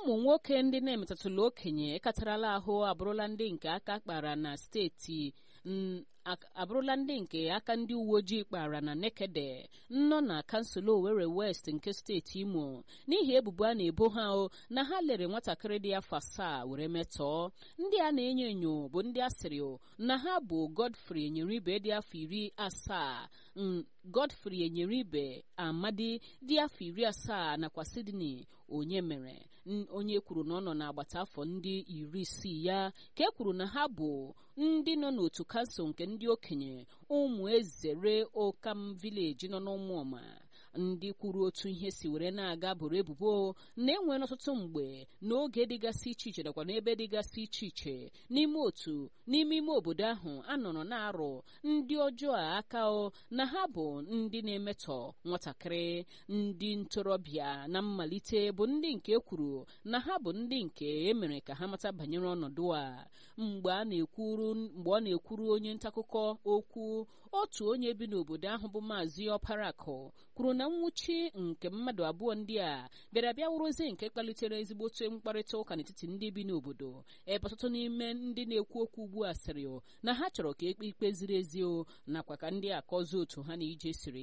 ụmụ nwoke ndị na-emetatụla okenye katarala ahụ abụrụla ndị nke aka kpara na steeti abụrụla ndị nke aka ndị uwe ojii kpara na nekede nọ na kansụl Owerri West nke steeti Imo n'ihi ebubo a na-ebo ha na ha lere nwatakịrị dị afọ asaa were metọọ ndị a na-enyo enyo bụ ndị asịrị na ha bụ Godfrey Enyeribe dị afọ iri asaa Godfrey Enyeribe Amadi dị afọ iri asaa nakwa Sydney onye mere onye kwuru na ọ nọ n'agbata afọ ndị iri isii ya ka e kwuru na ha bụ ndị nọ n'otu kansụl nke ndị okenye ụmụ ezere Okam Village nọ n'ụmụọma ndị kwuru otu ihe si were na-aga bụrụ ebubo na enwere ọtụtụ mgbe n'oge dịgasị iche iche nakwa n'ebe dịgasị iche iche n'ime otu n'ime ime obodo ahụ anọrọ na-arụ ndị ọjọọ aka o na ha bụ ndị na-emetọ nwatakịrị ndị ntorobịa na mmalite bụ ndị nke kwuru na ha bụ ndị nke emere ka ha mata banyere ọnọdụ a mgbe a na-ekwuru mgbe ọ na-ekwuru onye ntaakụkọ okwu otu onye bi n'obodo ahụ bụ maazị ọparakụ kwuru na nwụchi nke mmadụ abụọ ndị a bịara bịa wụrụzi nke kpalitere ezigbote mkparịta ụka n'etiti ndị bi n'obodo ebe ọtụtụ n'ime ndị na-ekwu okwu ugbu a sịrị na ha chọrọ ka ekpe ikpe ziri ezi nakwa ka ndị akọzi otu ha na ije siri